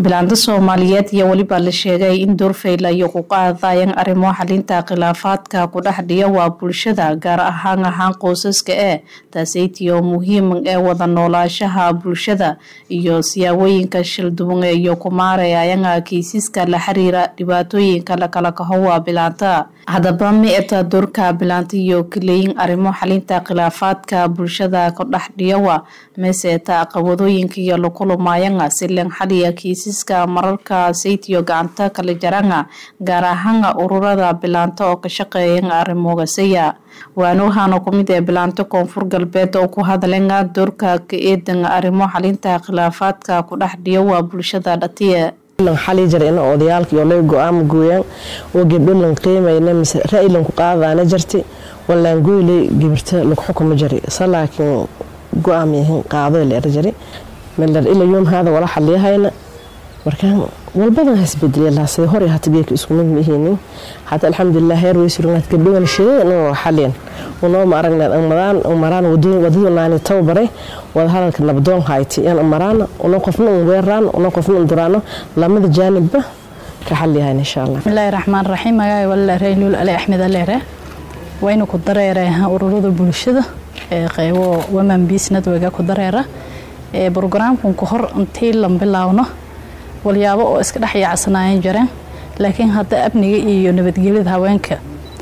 bilaanta soomaaliyeed iyo weliba la sheegay in doorfayl ay ku qaadayeen arrimo xalinta khilaafaadka ku dhex dhiya waa bulshada gaar ahaan ahaan qoysaska ee taaseytiyo muhiim ee wada noolaashaha bulshada iyo siyaabooyinka shilduwan iyo kumaarayayanga kiisaska la xiriira dhibaatooyinka lakala kahowa bilaanta haddaba mi-eta doorka bilaanta iyo kaleyin arrimo xalinta khilaafaadka bulshada ku dhex dhiyawa meeseeta caqabadooyinka iyo lakulumayanga silen xaliya kiisaska mararka saytiyo gacanta kala jaranga gaar ahaan ururada bilaanta oo ka shaqeeyan arrimogasaya waana waxaana kumid ee bilaanto koonfur galbeed oo ku hadlenga doorka ka eedan arrimo xalinta khilaafaadka ku dhex dhiyawa bulshada dhatiye xali jara ina odayaalka iyo lay go-aama gooyaan oo gabdho lan qiimayna mise ra-y lanku qaadaana jirti walaan goyley gibirta lagu xukuma jari sa laakiin go-aam yahin qaado leer jari meler ila yoom haada wala xaliyahayna markaan walbadan hasbedelyalaasay hore hata geeka isku mid mihiinin hata alxamdulilah heer weysurnaad gabdhowan sheegay inuu xaliyan unooma aragneed umadaan umaraan wadadu naani tababaray wada hadalka nabdoon hayti in umaraana una qofna un weeraan una qofna un duraano lamada jaanibba ka xaliyahayn insha allah bismillaahi raxmaan raxiim magaaga walaleere luul ali axmed aleere waynu ku dareeraha ururada bulshada ee qeybo woman peace network ku dareera ee brogaraamkan ku hor intii lan bilaawno walyaabo oo iska dhex yaacsanaayan jireen laakiin hadda amniga iyo nabadgelyada haweenka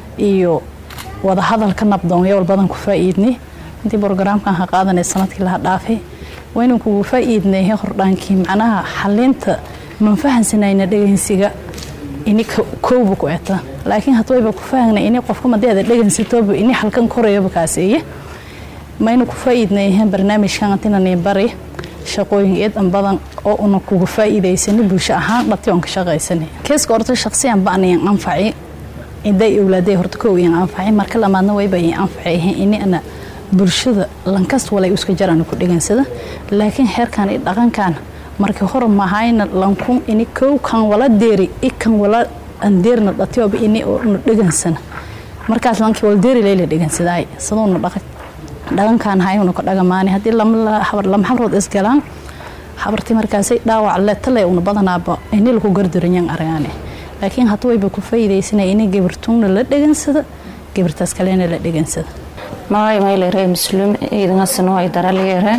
iyo wadahadalka nabdoon yowal badan ku faa-iidnay intii brogaraamkan ha qaadanay sanadkii laha dhaafay waynu kugu faa-iidnay hordhaankii macnaha xalinta manfahansanayna dhegeysiga ini kowba ku eta laakiin hadda wayba ku fahangnay ini qofka madeeda dhegeysatooba ini halkan korayaba kaaseeye maynu ku faa-iidnay barnaamijkan antinani bari shaqooyin eedan badan oo una kuga faa-iidaysani bulsho ahaan dhati oon ka shaqaysani keeska horta shaqsiyan ba'nayan anfaci iday owlaaday horta kow iyan anfaci marka lamaadna wayba iyan anfaci ahayn ini ana bulshada lankast walay iska jarana ku dhegansada laakiin xeerkan i dhaqankan markii hore mahayna lankun ini kow kan wala deeri i kan wala andeerna dhatioba ini oo na dhegansana markaas lankii wala deeri layla dhegansadaay saduuna dhaqan dhaqankan hayuna ka dhagamaani haddii lama xabrood isgalaan xabartii markaasay dhaawac leetale una badanaaba ini laku gardaranyan argaane laakiin hadda wayba ku faa'iidaysana ini gabirtuuna la dhegansada gabirtaas kalena la dhegansada magay maylere muslim ciidangasano ay daralyeere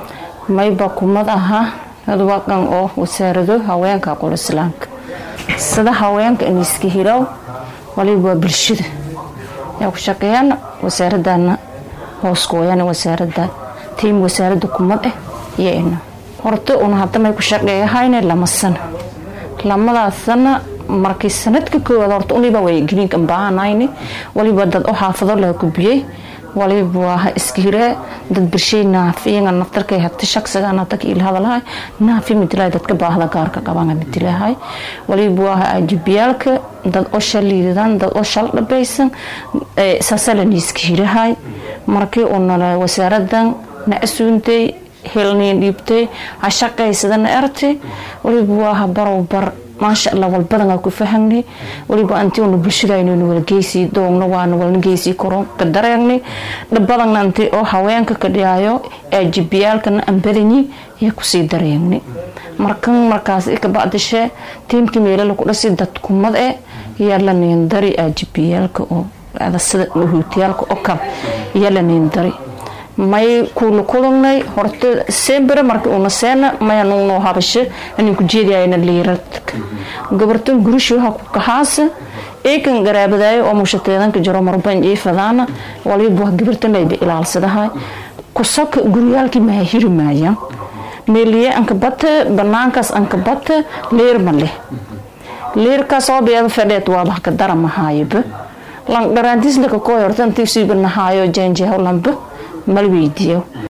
mayba kumad aha adwaqan oo wasaarado haweenka qol islaamka sida haweenka iniska hirow waliba waa bulshada yaa ku shaqeeyaan wasaaradana hooskuwayaan wasaarada tiim wasaarada kumad ah iyo ina horta una hadamay ku shaqeeyahayne lama sano lamadaas sana markii sanadka koowaad horta uniba way gariinka baahanayni waliba dad u xaafado laha gubiyey waliba waa iska hiree dad birshay naafiyaga naftarkay hagta shaqsiga naftaka ilhadalahay naafi midilay dadka baahda gaarka qabanga midilahay waliba waa ajibiyaalka dad oo shal liidadan dad oo shal dhabaysan saasalan iska hirahay markii una wasaaradan na asuuntay helniin dhiibtay ha shaqaysadana ertay waliba waa barow bar maasha allah walbadan ku fahangnay waliba anti una bulshadaynaynu wala geysii doogna waana walna geysii koro ka dareegnay dhabadanna anti oo haweenka ka dhiyaayo aajibiyaalkana aan badanyi ayaa kusii dareegnay markan markaas ka bacdishe tiimkii meelala ku dhasi dadkumad e yaa la niindari aajibiyaalka oo sida huutiyaalka oo kale yaa la niindari may kuula kulungnay horta sembere markii una seena maya nungnoo habashe anin ku jeediyayna liiradka gabartan gurishoha ku kahaasa eekan garaabadaayo oo mushateedanka jiro marban jiifadaana waliba waa gabartan layba ilaalsadahay kusaka guryaalkii maha hiri maayaan meeliye anka bata banaankaas anka bata leer ma leh leerkaas oo beeda fadheed waaba ka dara mahaayaba lan dharaantiis laka koo horta intii siiba nahaayo jeenjeeho lamba mal weydiiyo